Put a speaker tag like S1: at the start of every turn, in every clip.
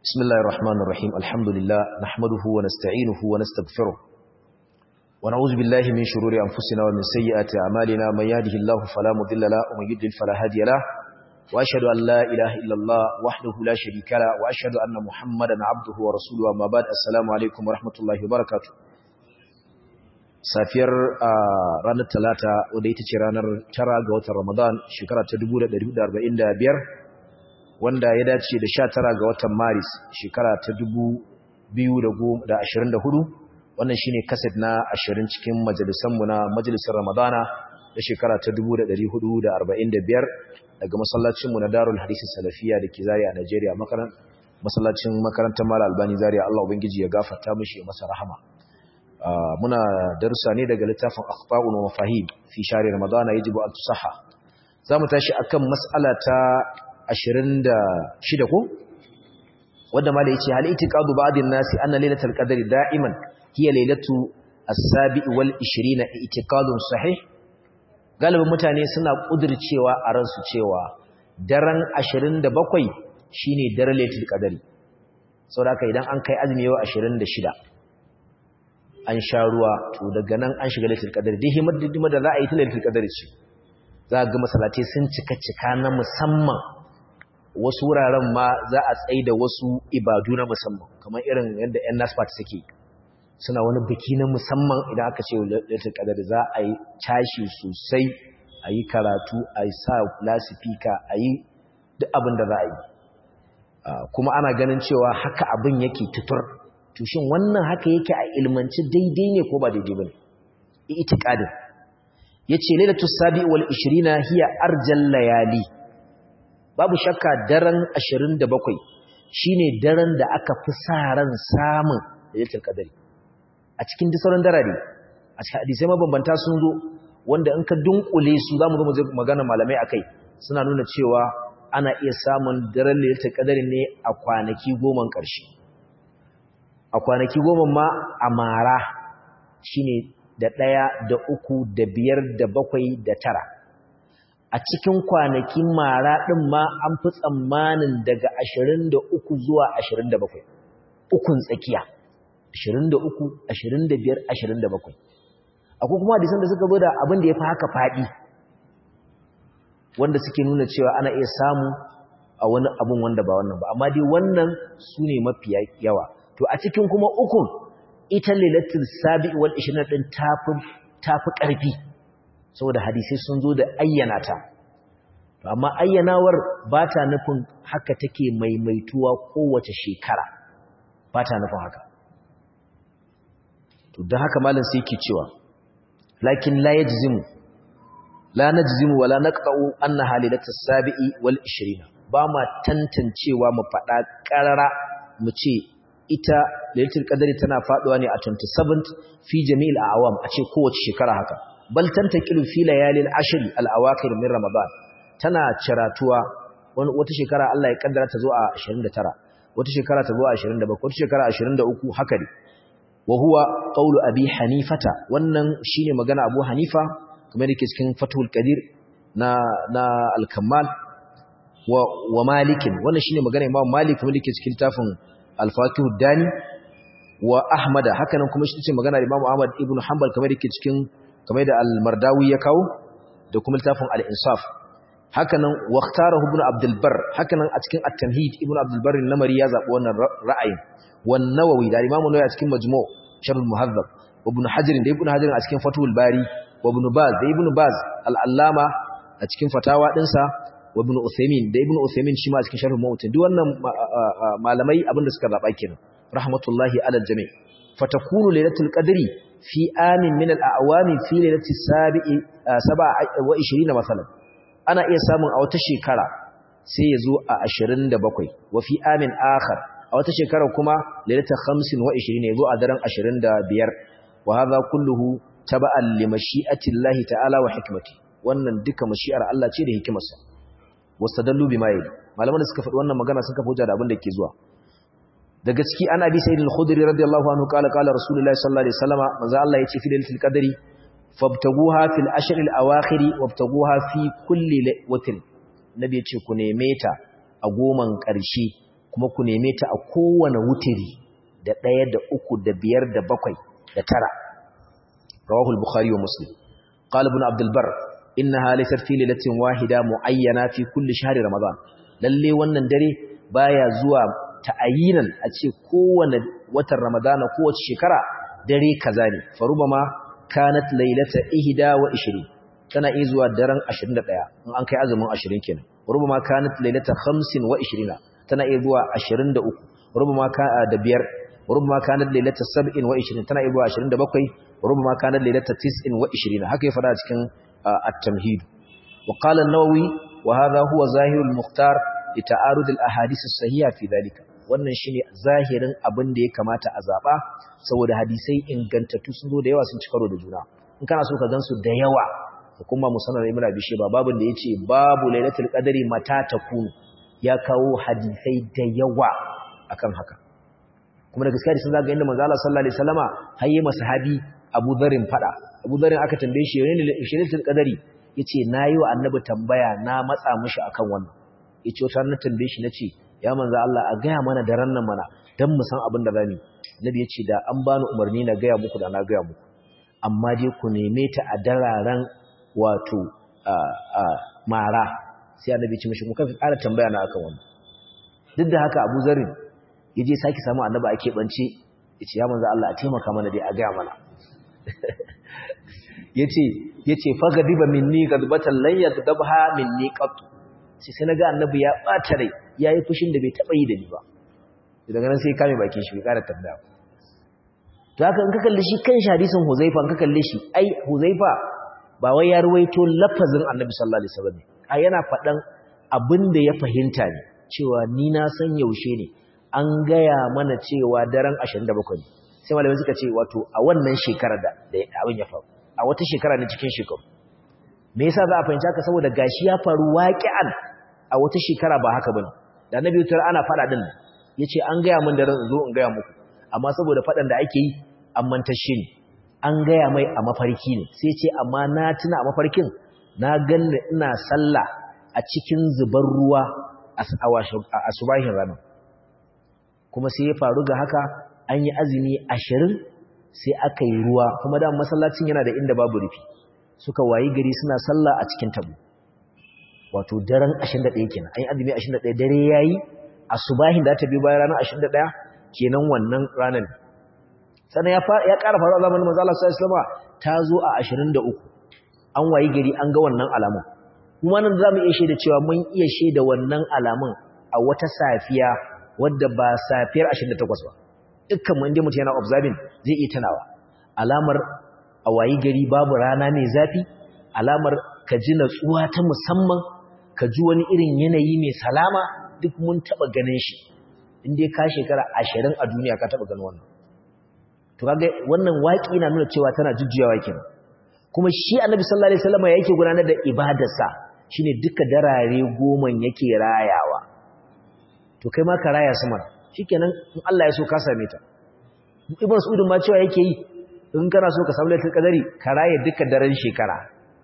S1: بسم الله الرحمن الرحيم الحمد لله نحمده ونستعينه ونستغفره ونعوذ بالله من شرور أنفسنا ومن سيئات أعمالنا من يهده الله فلا مضل له ومن يضلل فلا هادي له وأشهد أن لا إله إلا الله وحده لا شريك له وأشهد أن محمدا عبده ورسوله أما بعد السلام عليكم ورحمة الله وبركاته safiyar ranar talata wadda ita ce ranar tara ga watan ramadan shekara ta 1445 wanda ya dace da 19 ga watan maris shekara ta 2024 wannan shine kaset na 20 cikin majalisanmu na majalisar ramadana da shekara ta 1445 daga masallacinmu na darul hadisi salafiya da ke zariya a Najeriya masallacin makarantar mala albani zariya Allah ubangiji ya gafarta mishi masa rahama muna darussa ne daga littafin akhtaun wa mafahim fi shari ramadana yajibu an tusaha zamu tashi akan mas'ala ta 26 ko wanda mala yace hal itiqadu ba'din nasi anna lailatul qadri da'iman hiya lailatu as-sabi' wal 20 itiqadun sahih galibin mutane suna kudircewa a ransu cewa daren 27 shine daren lailatul qadri saboda haka idan an kai azumi yau 26 an sha ruwa to daga nan an shiga lailatul qadr dai himar dindima da za a yi ta lailatul qadr ce za ga masallatai sun cika cika na musamman wasu wuraren ma za a tsaye da wasu ibadu na musamman kamar irin yadda ƴan nasfat suke suna wani biki na musamman idan aka ce lailatul qadr za a yi tashi sosai a yi karatu a yi sa lasifika a yi duk abin da za a yi kuma ana ganin cewa haka abin yake tutur to shin wannan haka yake a ilmanci daidai ne ko ba daidai bane itiqadin yace lailatul sabi wal 20 hiya arjal layali babu shakka daren 27 shine daren da aka fi sa ran samun lailatul qadari a cikin duk sauran darare a cikin hadisai mabambanta sun zo wanda in ka dunkule su zamu zo mu magana malamai akai suna nuna cewa ana iya samun daren lailatul qadari ne a kwanaki goma ƙarshe a kwanaki goma ma a mara shine da ɗaya da uku da biyar da bakwai da tara a cikin kwanakin mara ɗin ma an fi tsammanin daga ashirin da uku zuwa ashirin da bakwai ukun tsakiya ashirin da uku ashirin da biyar ashirin da bakwai akwai kuma hadisan da suka zo da abin da ya fi haka faɗi wanda suke nuna cewa ana iya samu a wani abin wanda ba wannan ba amma dai wannan su ne mafiya yawa to a cikin kuma ukun ita lailatul sabi'i wal 20 din tafi tafi karfi saboda hadisi sun zo da ayyana ta to amma ayyanawar ba ta nufin haka take maimaituwa kowace shekara ba ta nufin haka to dan haka malam sai yake cewa lakin la yajzimu la najzimu wala naqta'u anna halilatus sabi'i wal 20 ba ma tantancewa mu fada qarara mu ce ita lailatul qadari tana faduwa ne a 27th fi jami'il a'wam a ce kowace shekara haka bal tantaqilu fi layalil ashr al awakhir min ramadan tana ciratuwa wata shekara Allah ya kaddara ta zo a 29 wata shekara ta zo a 27 wata shekara 23 haka ne wa huwa qawlu abi hanifata wannan shine magana abu hanifa kamar yake cikin fathul qadir na na al kamal wa wa malikin wannan shine magana imam malik kamar yake cikin tafin al-Fakihu Dani wa Ahmad hakanan kuma shi ce magana Imam Ahmad ibn Hanbal kamar yake cikin kamar da al-Mardawi ya kawo da kuma littafin al-Insaf hakanan waqtarahu ibn Abdul Barr hakanan a cikin at-Tamhid ibn Abdul Barr namari ya zabi wannan ra'ayin wan Nawawi da Imam Nawawi a cikin Majmu' Sharh al-Muhazzab wa ibn Hajar da ibn Hajar a cikin Fathul Bari wa ibn Baz da ibn Baz al-Allama a cikin fatawa dinsa wa ibn Uthaymeen da ibn Uthaymeen shi ma cikin sharh Mu'tin duk wannan malamai abinda suka zaba kenan rahmatullahi ala jami' fatakunu lailatul qadri fi amin min al-a'wami fi lailati sabi'i 27 masalan ana iya samun a wata shekara sai yazo a 27 wa fi amin akhar a wata shekara kuma lailatul 25 yazo a daren 25 wa hadha kulluhu taba'an li mashi'ati Allah ta'ala wa hikmati wannan duka mashi'ar Allah ce da hikimarsa wastadallu bima yali malaman da suka faɗi wannan magana sun kafa hujja da abin da ke zuwa daga ciki an abi sayyid al-khudri radiyallahu anhu qala qala rasulullahi sallallahu alaihi wasallam manzo Allah yace fi lailatul qadri fabtaguha fil ashr al-awakhir wabtaguha fi kulli witr nabi yace ku neme ta a goman ƙarshe kuma ku neme ta a kowane wutiri da ɗaya da uku da biyar da bakwai da tara rawahu al-bukhari wa muslim qala ibn abd al-bar innaha laysat fi lailatin wahida muayyana fi kulli shahri ramadan lalle wannan dare baya zuwa ta'ayinan a ce kowane watan ramadana kowace shekara dare kaza ne farubama kanat lailata ihda wa 20 tana iya zuwa daren 21 in an kai azumin 20 kenan rubama kanat lailata 25 wa 20 tana iya zuwa 23 rubama ka da biyar rubama kanat lailata 27 wa 20 tana iya zuwa 27 rubama kanat lailata 29 wa 20 haka ya fada cikin at-tamhid wa qala an-nawawi wa hadha huwa zahirul mukhtar li ta'arud al-ahadith as-sahiha fi dhalika wannan shine zahirin abin da ya kamata a zaba saboda hadisai ingantattu sun zo da yawa sun ci karo da juna in kana so ka gansu da yawa kuma musanar ibn abi shayba babin da yace babu lailatul qadari mata takun ya kawo hadisai da yawa akan haka kuma da gaskiya sun zaga inda manzo Allah sallallahu alaihi wasallama hayye masahabi Abu Dharrin fada Abu Dharrin aka tambaye shi ne lailatul qadari yace nayi wa annabi tambaya na matsa mishi akan wannan yace wata na tambaye shi nace ya manzo Allah a gaya mana daren nan mana dan mu san abin da zamu nabi yace da an bani umarni na gaya muku da na gaya muku amma dai ku neme ta a dararen wato mara sai annabi ce mishi muka fi ƙara tambaya na akan wannan duk da haka Abu Zarin yaje saki samu annabi ake bance yace ya manzo Allah a taimaka mana dai a gaya mana yace yace fagadiba minni gadbatan lan yagdabha minni qat sai sai naga annabi ya bata rai yayi fushin da bai taba yi da ni ba daga nan sai kame bakin shi bai ƙara tambaya to haka in ka kalle shi kan hadisin Huzaifa in ka kalle shi ai Huzaifa ba wai ya ruwaito lafazin Annabi sallallahu alaihi wasallam a yana faɗan abin da ya fahimta ne cewa ni na san yaushe ne an gaya mana cewa daren 27 ne sai malamai suka ce wato a wannan shekarar da abin ya faru a wata shekara ne cikin shekaru me yasa za a fahimci haka saboda gashi ya faru waqi'an a wata shekara ba haka bane da Annabi tar ana faɗa din yace an gaya min daren zo in gaya muku amma saboda faɗan da ake yi an mantashe ni an gaya mai a mafarki ne sai ce amma na tuna a mafarkin na ganni ina sallah a cikin zubar ruwa a subahin ranar kuma sai ya faru ga haka an yi azumi ashirin sai aka yi ruwa kuma da masallacin yana da inda babu rufi suka wayi gari suna sallah a cikin tabu wato daren 21 kenan an yi azumi 21 dare yayi a subahin da ta bi bayan ranar 21 kenan wannan ranar sannan ya ƙara faruwa zamanin manzo Allah sallallahu alaihi wasallam ta zo a 23 an wayi gari an ga wannan alamun kuma nan zamu iya shaida cewa mun iya shaida wannan alamun a wata safiya wadda ba safiyar 28 ba dukkan mun inda mutum yana observing zai iya tunawa alamar a wayi gari babu rana mai zafi alamar ka ji natsuwa ta musamman ka ji wani irin yanayi mai salama duk mun taba ganin shi inda ka shekara 20 a duniya ka taba ganin wannan to kaga wannan waki na nuna cewa tana jujjuyawa kenan kuma shi annabi sallallahu alaihi wasallam yake gudanar da ibadarsa shine duka darare goma yake rayawa to kai ma ka raya su mana shikenan in Allah ya so ka same ta ibn Saud ma cewa yake yi in kana so ka samu lailatul qadari ka raye duka daren shekara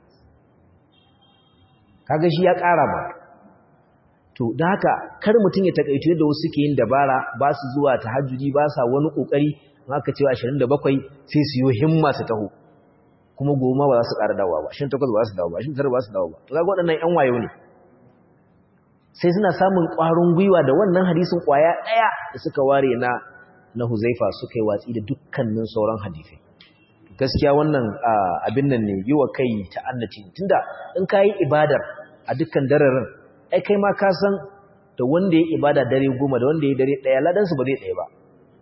S1: kaga shi ya ƙara ba to dan haka kar mutun ya takaito yadda wasu suke yin dabara ba su zuwa tahajjudi ba sa wani kokari in aka cewa 27 sai su yi himma su taho kuma goma ba za su ƙara dawowa ba 28 ba za su dawo ba 29 ba su dawo ba to kaga waɗannan ƴan wayo ne sai suna samun ƙwarin gwiwa da wannan hadisin ƙwaya ɗaya da suka ware na na Huzaifa suka yi watsi da dukkanin sauran hadisai gaskiya wannan abin nan ne yi wa kai ta'annaci tunda in ka yi ibadar a dukkan dararin ai kai ma ka san da wanda ya ibada dare goma da wanda ya dare ɗaya ladansu ba zai ɗaya ba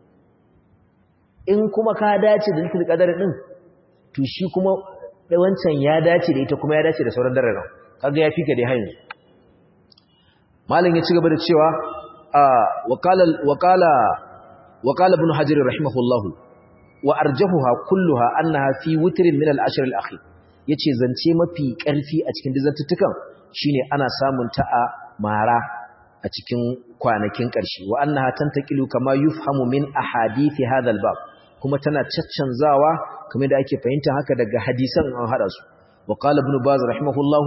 S1: in kuma ka dace da litul qadar din to shi kuma wancan ya dace da ita kuma ya dace da sauran dararin kaga ya fika dai hayin malam ya ci gaba da cewa waqala waqala waqala ibn hajar rahimahullah wa arjahuha kulluha annaha fi witrin min al-ashr al-akhir yace zance mafi karfi a cikin dizantuttukan shine ana samun ta a mara a cikin kwanakin ƙarshe wa annaha tantaqilu kama yufhamu min ahadithi hadha al-bab kuma tana caccanzawa kamar da ake fahimta haka daga hadisan an hada su wa qala ibn baz rahimahullah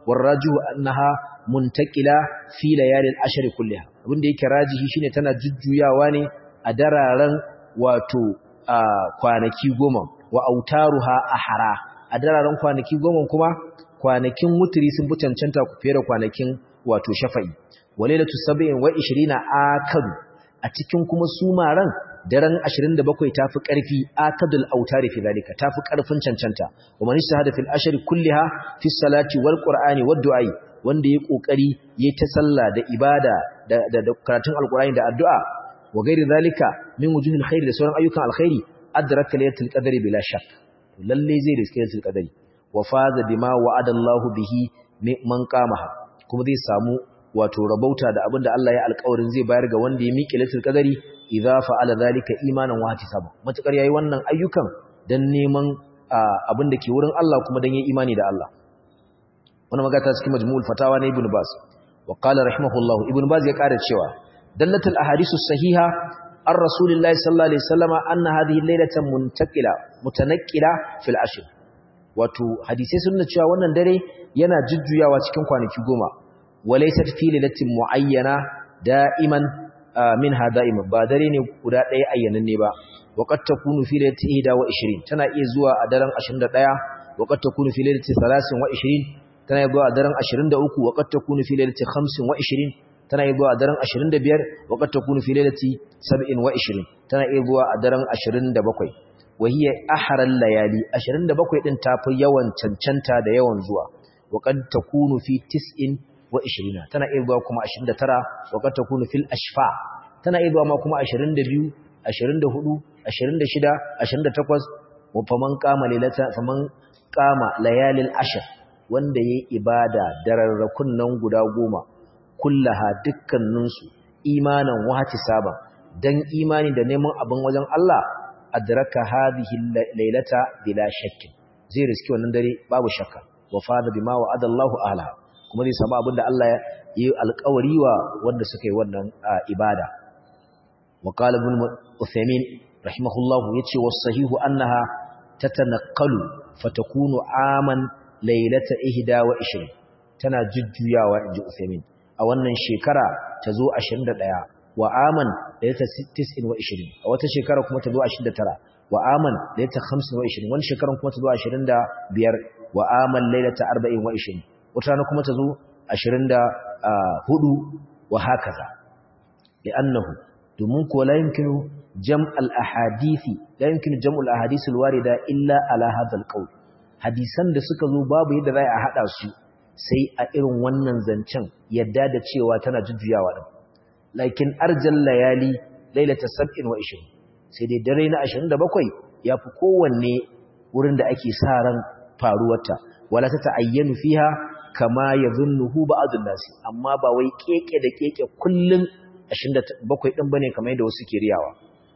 S1: warrajihu annaha muntakila fi layalil ashri kulliha abinda yake rajihi shine tana jujjuyawa ne a dararen wato kwanaki goma wa autaruha ahara a dararen kwanaki goma kuma kwanakin wutri sun fi cancanta ku fere kwanakin wato shafa'i walailatu sab'in wa 20 akadu a cikin kuma sumaran daren 27 tafi ƙarfi akadul autari fi zalika tafi ƙarfin cancanta wa man shahada fil ashri kulliha fi salati wal qur'ani wad du'ai wanda yayi kokari yayi ta sallah da ibada da da karatun alqur'ani da addu'a wa gairi zalika min wujuhil khair da sauran ayyukan alkhairi adraka laylatul qadri bila shak lalle zai riske laylatul qadri wa faza bima wa'ada Allahu bihi man qamaha kuma zai samu wato rabauta da abinda Allah ya alƙawarin zai bayar ga wanda ya miƙe laylatul qadri idza fa'ala zalika imanan wa ihtisaba matakar yayi wannan ayyukan dan neman abin da ke wurin Allah kuma dan yayi imani da Allah wannan magata cikin majmu'ul fatawa na ibn baz wa qala rahimahullah ibn baz ya ƙara cewa dallatul ahadisu sahiha ar rasulillahi sallallahu alaihi wasallama anna hadhihi laylatan muntakila mutanaqqila fil ashr wato hadisi sun nuna cewa wannan dare yana jujjuyawa cikin kwanaki goma walaysat fi lailatin muayyana da'iman minha da'iman ba dare ne guda ɗaya ayyanan ne ba waqad takunu fi lailati 21 tana iya zuwa a daren 21 waqad takunu fi lailati 23 tana iya zuwa a daren 23 waqad takunu fi lailati 25 tana iya zuwa a daren 25 waqad takunu fi lailati 27 tana iya zuwa a daren 27 wahiya ahral layali 27 din tafi yawan cancanta da yawan zuwa waqad takunu fi 9 wa 20 tana iya zuwa kuma 29 waqad takunu fil ashfa tana iya zuwa ma kuma 22 24 26 28 wa faman qama lailata faman qama layalil ashr wanda yayi ibada dararrakun nan guda goma kullaha dukkanin su imanan wa saba dan imani da neman abin wajen Allah adraka hadhihi lailata bila shakkin zai riski wannan dare babu shakka wa fada bima wa'ada Allahu ahla kuma zai samu abin da Allah ya yi alƙawari wa wanda suka yi wannan ibada wa qala ibn Uthaymeen rahimahullahu yace was sahihu annaha tatanaqalu fatakunu aman laylata 21 tana jujjuyawa inji Uthaymeen a wannan shekara ta zo 21 wa aman laylata 29 a wata shekara kuma ta zo 29 wa aman laylata 25 wani shekaran kuma ta zo 25 wa aman laylata 24 wata rana kuma ta zo 24 wa hakaza li'annahu domin ko la yumkinu jam'al ahadithi la yumkinu jam'ul ahadith alwarida illa ala hadha alqawl hadisan da suka zo babu yadda za a hada su sai a irin wannan zancen yadda da cewa tana jujjuyawa din lakin arjal layali lailata 27 sai dai dare na 27 yafi kowanne wurin da ake sa ran faruwarta wala ta ta'ayyanu fiha kama yadhunnuhu ba'dun nasi amma ba wai keke da keke kullun 27 din bane kamar yadda wasu ke riyawa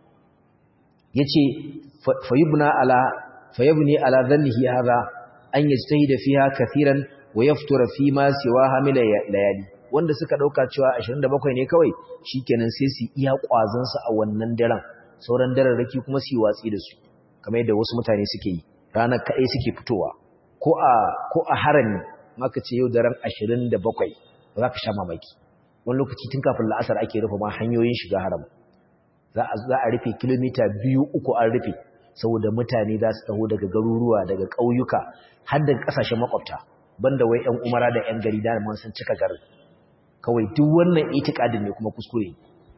S1: yace fayubna ala fayabni ala dhannihi hadha an yajtahida fiha kathiran wa yaftura fi ma siwa hamila layali wanda suka dauka cewa 27 ne kawai shikenan sai su iya kwazon su a wannan daren sauran dararraki kuma su yi watsi da su kamar yadda wasu mutane suke yi ranar kai suke fitowa ko a ko a harami maka ce yau daren 27 ba za ka sha mamaki wani lokaci tun kafin la'asar ake rufe ma hanyoyin shiga haram za a rufe kilomita biyu uku an rufe saboda mutane za su taho daga garuruwa daga ƙauyuka har daga ƙasashen makwabta banda wai 'yan umara da 'yan gari da sun cika garin kawai duk wannan itikadin ne kuma kuskure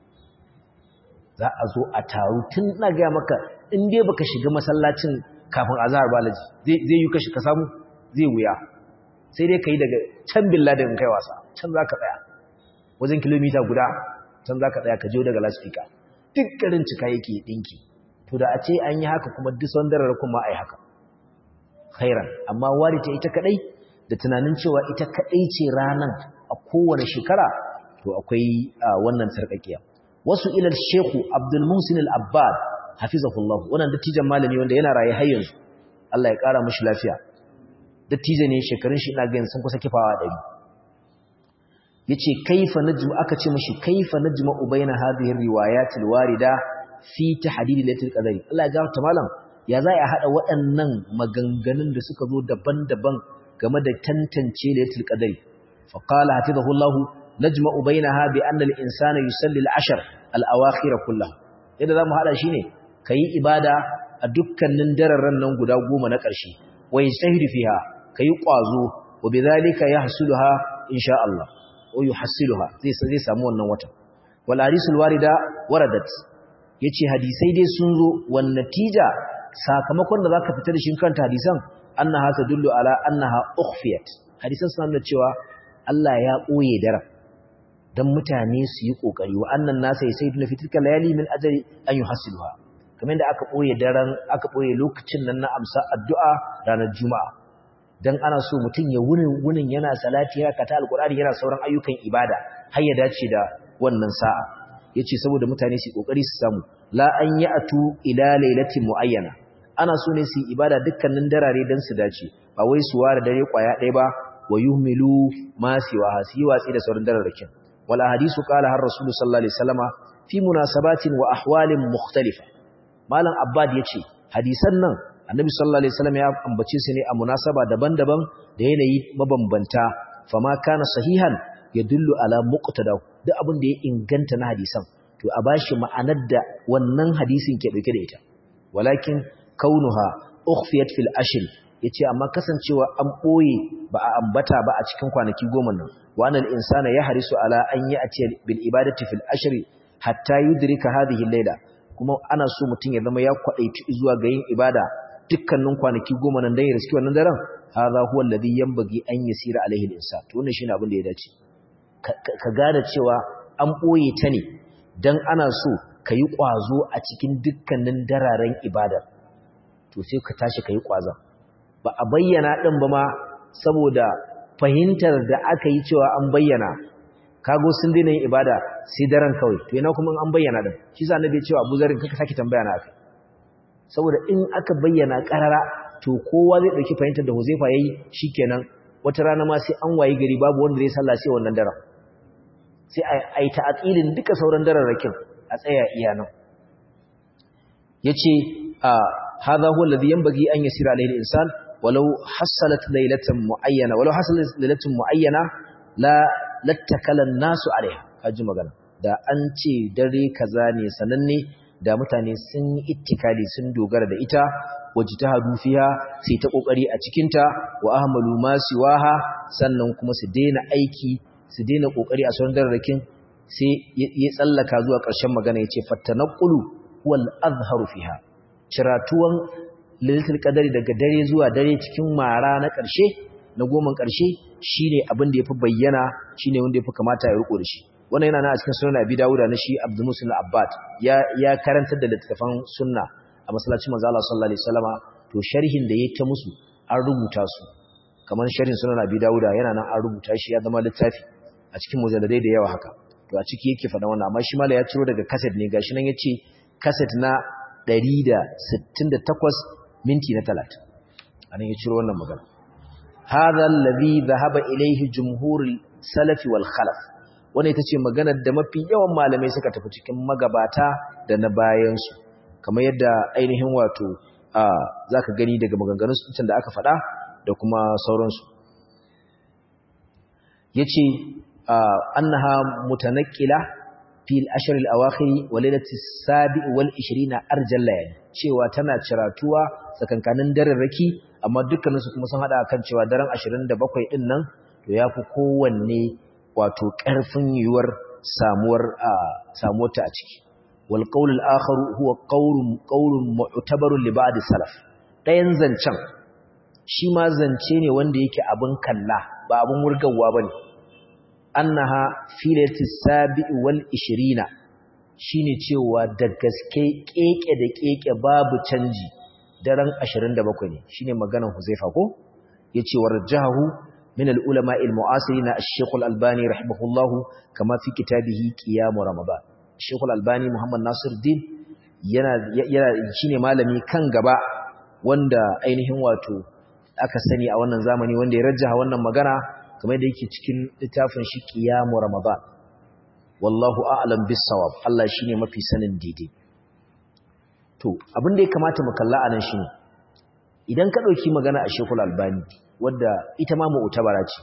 S1: za a zo a taru tun na gaya maka in dai baka shiga masallacin kafin azhar balaji zai yi kashi ka samu zai wuya sai dai ka yi daga can billadin kai wasa can za ka tsaya wajen kilomita guda can za ka tsaya ka jiyo daga laspika duk garin cika yake ɗinki to da a ce an yi haka kuma duk sandarar kuma a yi haka khairan amma wari ta ita kaɗai da tunanin cewa ita kaɗai ce ranar a kowane shekara to akwai wannan sarƙaƙiya wasu ilal sheku abdul musin al-abbad hafizahullahu wannan dattijan malami wanda yana raye har yanzu Allah ya ƙara mishi lafiya dattijo ne shekarun shi ina ga sun kusa kifawa ɗari yace kaifa najmu aka ce mishi kaifa najmu baina hadhihi riwayat alwarida fi tahdid lailatul qadri Allah ya gafarta malam ya za a hada waɗannan maganganun da suka zo daban-daban game da tantance lailatul qadri fa qala hatidahu Allah najma'u bainaha bi anna al-insana yusalli al-ashr al-awakhir kullah yadda zamu hada shine kai ibada a dukkanin dararran nan guda goma na ƙarshe wa yajtahidu fiha kai kwazo wa bidhalika yahsuluha insha Allah wa yuhassiluha zai zai samu wannan wata wal hadisul warida waradat yace hadisai dai sun zo wan natija sakamakon da zaka fitar da shi kanta hadisan annaha tadullu ala annaha ukhfiyat hadisan suna nuna cewa Allah ya boye daren dan mutane su yi kokari wa annan nasa yasaiduna fi tilka layali min ajri an yuhassiluha kamar da aka boye daren aka boye lokacin nan na amsa addu'a ranar juma'a dan ana so mutum ya wunin wunin yana salati ya kata alqur'ani yana sauran ayyukan ibada har ya dace da wannan sa'a yace saboda mutane su kokari su samu la an ya'tu ila lailatin muayyana ana so ne su ibada dukkanin darare dan su dace ba wai su ware dare kwaya ɗaya ba wa yuhmilu ma siwa hasi watsi da sauran dararrakin wal hadisu qala har rasulullahi sallallahu alaihi wasallama fi munasabatin wa ahwalin mukhtalifa malam abbad yace hadisan nan annabi sallallahu alaihi wasallam ya ambace su ne a munasaba daban-daban da yanayi mabambanta fama kana sahihan yadullu ala muqtada duk abin da ya inganta na hadisan to a bashi ma'anar da wannan hadisin ke dauke da ita walakin kaunuha ukhfiyat fil ashr yace amma kasancewa an boye ba a ambata ba a cikin kwanaki goma nan wa anal insana yahrisu ala an ya'ti bil ibadati fil ashr hatta yudrika hadhihi al-layla kuma ana so mutum ya zama ya kwadaici zuwa ga yin ibada dukkanin kwanaki goma nan dan ya riski wannan daren hadha huwa alladhi yanbaghi an yasira alaihi al-insan to wannan shine abin da ya dace ka gane cewa an boye ta ne dan ana so ka yi kwazo a cikin dukkanin dararen ibadar to sai ka tashi ka yi kwazon ba a bayyana din ba ma saboda fahimtar da aka yi cewa an bayyana kago sun daina yin ibada sai daren kawai to ina kuma an bayyana din shi sa annabi ya ce Abu Zarin kaka saki tambaya na akai saboda in aka bayyana karara to kowa zai dauki fahimtar da Huzaifa yayi shikenan wata rana ma sai an wayi gari babu wanda zai sallah sai wannan daren sai ai ta'aqilin duka sauran dararrakin a tsaya iya nan yace a hadha huwa alladhi yanbaghi an yasira alayhi al-insan walau hasalat laylatan muayyana walau hasalat laylatan muayyana la lattakalan nasu alaiha kaji magana da an ce dare kaza ne sananne da mutane sun yi ittikali sun dogara da ita wajtahadu fiha sai ta kokari a cikin ta wa ahmalu ma siwaha sannan kuma su daina aiki su daina kokari a sauran dararrakin sai ya tsallaka zuwa ƙarshen magana yace fattanaqulu wal azharu fiha ciratuwan lailatul qadari daga dare zuwa dare cikin mara na ƙarshe na goman ƙarshe shine abin da yafi bayyana shine wanda yafi kamata ya riko da shi wannan yana nan a cikin sunan Abi Dawud na shi Abdul Muslim Abbad ya ya karantar da littafan sunna a masallacin manzo Allah sallallahu alaihi wasallama to sharhin da yake ta musu an rubuta su kamar sharhin sunan Abi Dawud yana nan an rubuta shi ya zama littafi a cikin mujalladai da yawa haka to a ciki yake faɗa wannan amma shi mala ya ciro daga cassette ne gashi nan yace cassette na 168 minti na 30 anan ya ciro wannan magana هذا الذي ذهب إليه جمهور السلف والخلف wannan ita ce maganar da mafi yawan malamai suka tafi cikin magabata da na bayansu kamar yadda ainihin wato za ka gani daga maganganun sun da aka faɗa da kuma sauransu ya ce annaha mutanakila fil ashirin awakhiri wa lailati sabi wal 20 arjal layali cewa tana ciratuwa tsakankanin dararraki amma dukkaninsu kuma sun hada kan cewa daren 27 din nan to yafi kowanne wato ƙarfin yiwuwar samuwar samuwar ta a ciki wal qawl al akhar huwa qawlun qawlun mu'tabarun li ba'd salaf dayan zancen shi ma zance ne wanda yake abin kalla ba abin wurgawa bane annaha filati sabi'i wal 20 shine cewa da gaske keke da keke babu canji daren 27 ne shine maganar Huzaifa ko yace warjahu min al-ulama al-mu'asirin ash-Sheikh al-Albani rahimahullahu kama fi kitabihi Qiyam Ramadan Sheikh al-Albani Muhammad Nasiruddin yana yana shine malami kan gaba wanda ainihin wato aka sani a wannan zamani wanda ya rajjaha wannan magana kamar da yake cikin littafin shi Qiyam Ramadan wallahu a'lam bis-sawab Allah shine mafi sanin daidai to abin da ya kamata mu kalla anan shine idan ka dauki magana a Sheikhul Albani wadda ita ma mu'tabara ce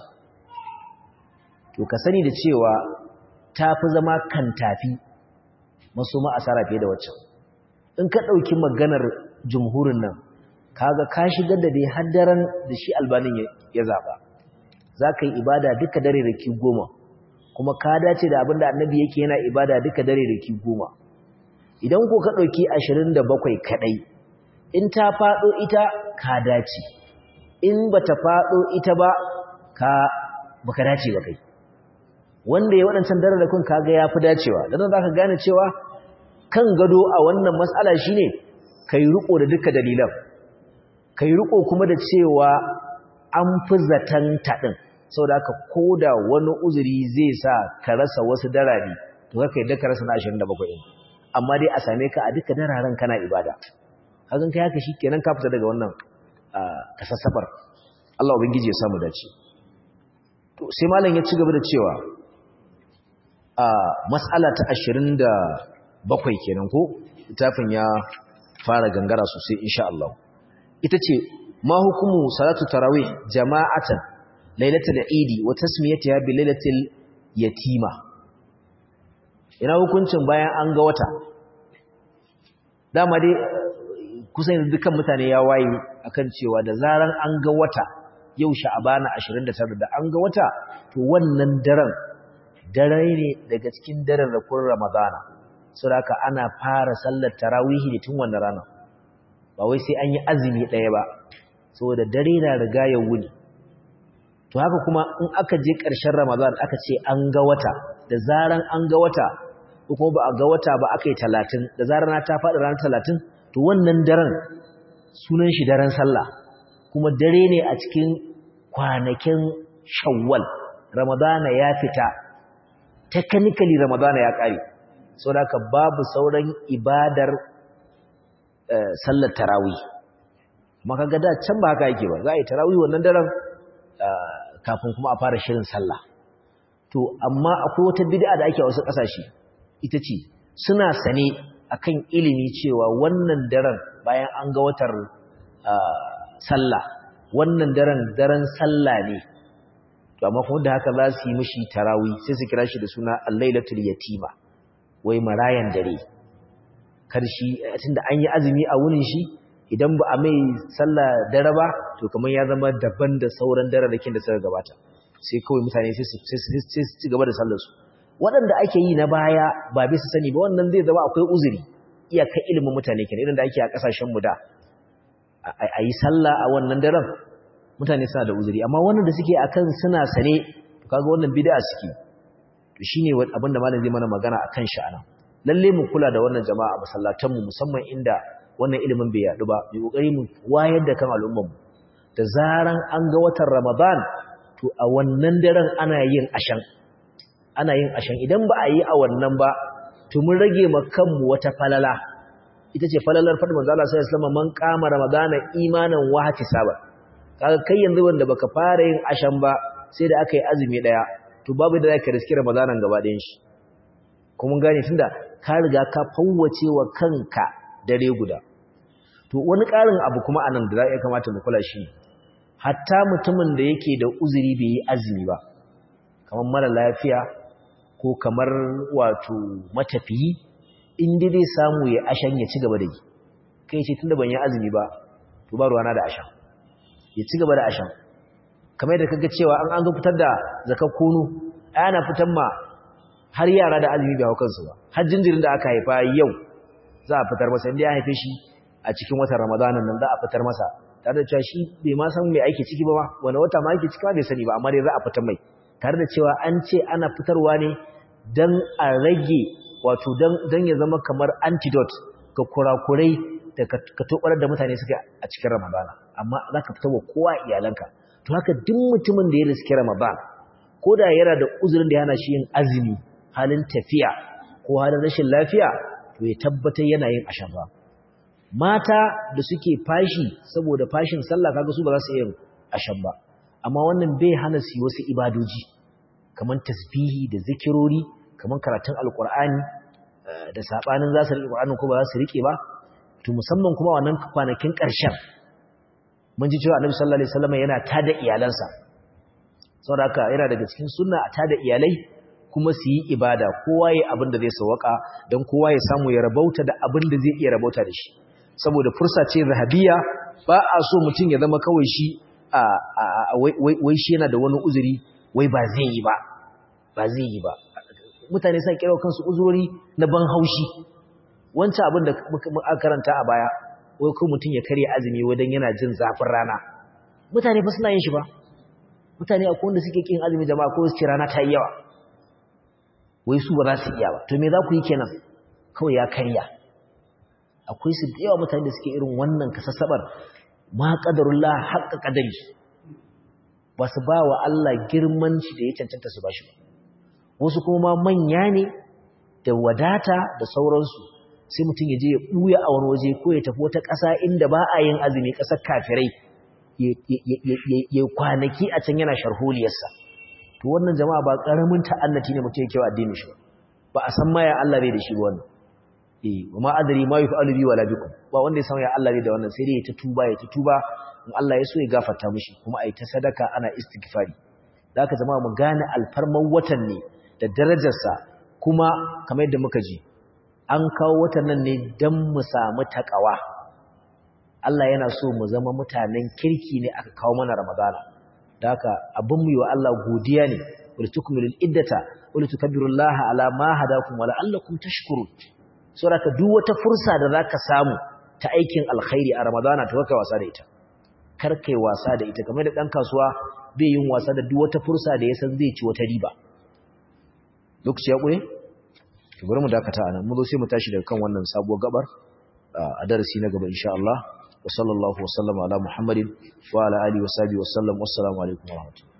S1: to ka sani da cewa ta fi zama kan tafi masu ma'asara fiye da waccan in ka ɗauki maganar jumhurin nan kaga ka shigar da dai haddaran da shi albanin ya zaɓa za ka yi ibada duka dare da ki goma kuma ka dace da abin da annabi yake yana ibada duka dare da ki goma idan ko ka ɗauki ashirin da bakwai kaɗai in ta faɗo ita ka dace in ba ta faɗo ita ba ka baka dace ba kai wanda ya waɗancan dare da kun kaga ya fi dacewa don za ka gane cewa kan gado a wannan matsala shine kai riko da duka dalilan kai riko kuma da cewa an fi zaton taɗin sau da aka koda wani uzuri zai sa ka rasa wasu darari to ka yadda ka rasa na 27 ɗin amma dai a same ka a duka dararen kana ibada hakan kai haka kenan ka fita daga wannan kasassafar Allah ubangiji ya samu dace to sai malam ya ci gaba da cewa a mas'ala ta 27 kenan ko littafin ya fara gangara sosai insha Allah ita ce ma hukumu salatu tarawih jama'atan lailatul idi wa tasmiyatiha bi lailatul yatima ina hukuncin bayan an ga wata dama dai kusan dukkan mutane ya waye akan cewa da zaran an ga wata yau sha'abana 29 da an ga wata to wannan daren dare ne daga cikin daren rakun ramadana saboda ana fara sallar tarawihi ne tun wannan rana ba wai sai an yi azumi ɗaya ba saboda dare na riga ya wuni to haka kuma in aka je ƙarshen ramadan aka ce an ga wata da zaran an ga wata ko kuma ba a ga wata ba aka yi talatin da zaran ta faɗi ranar talatin to wannan daren sunan shi daren sallah kuma dare ne a cikin kwanakin shawwal ramadana ya fita technically ramadana ya ƙare saboda haka babu sauran ibadar sallar tarawih amma kaga da can ba haka yake ba za a yi tarawih wannan daren kafin kuma a fara shirin sallah to amma akwai wata bid'a da ake a wasu ƙasashe ita ce suna sane akan ilimi cewa wannan daren bayan an ga watar sallah wannan daren daren sallah ne to amma kuma da haka za su yi mishi tarawih sai su kira shi da suna al-lailatul yatima wai marayan dare karshi tunda an yi azumi a wurin shi idan ba a mai sallah dare ba to kamar ya zama daban da sauran dare da kin da suka gabata sai kawai mutane sai su ci gaba da sallar su waɗanda ake yi na baya ba bisa sani ba wannan zai zama akwai uzuri iyakar ilimin mutane kenan irin da ake a kasashen mu da a yi sallah a wannan daren mutane suna da uzuri amma wannan da suke akan suna sane to kaga wannan bid'a suke to shine abin da malam zai mana magana akan shi anan lalle mu kula da wannan jama'a a masallatan mu musamman inda wannan ilimin bai yadu ba mu kokari mu wayar da kan al'ummar mu da zaran an ga watan Ramadan to a wannan daren ana yin ashan ana yin ashan idan ba a yi a wannan ba to mun rage ma kanmu wata falala ita ce falalar fadi manzo Allah sallallahu alaihi wasallam man qama ramadana imanan wa hisaba kaga kai yanzu wanda baka fara yin ashan ba sai da aka yi azumi daya to babu da zaka riski ramadanan gaba ɗayan shi kuma gane tunda ka riga ka fawwace wa kanka dare guda to wani ƙarin abu kuma anan da za ya kamata mu kula shi hatta mutumin da yake da uzuri bai yi azumi ba kamar mara lafiya ko kamar wato matafiyi in dai zai samu ya ashan ya ci gaba da yi kai ce tunda ban yi azumi ba to ba ruwana da ashan ya ci gaba da ashan kamar yadda kaga cewa an an zo fitar da zakar kunu ana fitar ma har yara da azumi bai hau kansu ba har jinjirin da aka haifa yau za a fitar masa inda ya haife shi a cikin watan ramadanan nan za a fitar masa tare da cewa shi bai ma san mai aiki ciki ba ma wani wata ma aiki ciki ba bai sani ba amma dai za a fitar mai tare da cewa an ce ana fitarwa ne don a rage wato don ya zama kamar antidote ga kurakurai da ka tobar da mutane suka a cikin ramadana amma za ka fitar wa kowa iyalanka to haka duk mutumin da ya riski ramadan ko da yana da uzurin da yana shi yin azumi halin tafiya ko halin rashin lafiya to ya tabbatar yana yin ashaba mata da suke fashi saboda fashin sallah kaga su ba za su yi ashan ba amma wannan bai hana su wasu ibadoji kamar tasbihi da zikirori kamar karatun alkur'ani da sabanin za su riƙe Qur'ani ko ba za su riƙe ba to musamman kuma wannan kwanakin ƙarshen mun ji cewa annabi sallallahu alaihi wasallam yana tada iyalansa saboda haka yana daga cikin sunna a tada iyalai kuma su yi ibada kowa ya abin da zai sawaka don kowa ya samu ya rabauta da abin da zai iya rabauta da shi saboda fursa ce zahabiya ba a so mutum ya zama kawai shi a wai shi yana da wani uzuri wai ba zai yi ba ba zai yi ba mutane sa kira kansu uzuri na ban haushi wancan abin da muka karanta a baya wai ko mutum ya karya azumi wadan yana jin zafin rana mutane fa suna yin shi ba mutane akwai wanda suke kin azumi jama'a ko su ce rana ta yi yawa wai su ba za su iya ba to me za ku yi kenan kawai ya karya akwai su da yawa mutane da suke irin wannan kasassabar ma qadarullah haqqa qadari ba su ba wa Allah girman shi da ya cancanta su ba shi ba wasu kuma manya ne da wadata da sauransu sai mutum ya je ya ɓuya a wani waje ko ya tafi wata ƙasa inda ba a yin azumi ƙasar kafirai ya kwanaki a can yana sharholiyarsa to wannan jama'a ba ƙaramin ta'annati ne mutum ya kewa addini shi ba a san ma ya Allah bai da shi wannan eh wa ma adri ma yuf'alu bi wala bikum ba wanda ya san ya Allah bai da wannan sai dai ya ta tuba ya ta tuba in Allah ya so ya gafarta mishi kuma ai ta sadaka ana istighfari da haka jama'a mu gane alfarman watan ne da darajarsa kuma kamar yadda muka ji an kawo watan nan ne don mu samu takawa Allah yana so mu zama mutanen kirki ne aka kawo mana Ramadana da haka abin mu yi wa Allah godiya ne wal tukmilul iddata wal tukabbirullaha ala ma hadakum wa la'allakum tashkurun saboda duk wata fursa da zaka samu ta aikin alkhairi a Ramadana to kai wasa da ita kar kai wasa da ita kamar da dan kasuwa bai yin wasa da duk wata fursa da ya san zai ci wata riba lokaci ya ƙure? bari mu dakata anan mu zo sai mu tashi daga kan wannan sabuwar gabar a darasi na gaba insha Allah wa sallallahu wa sallama ala muhammadin wa ala alihi wa sahbihi wa sallam wassalamu alaikum wa rahmatullahi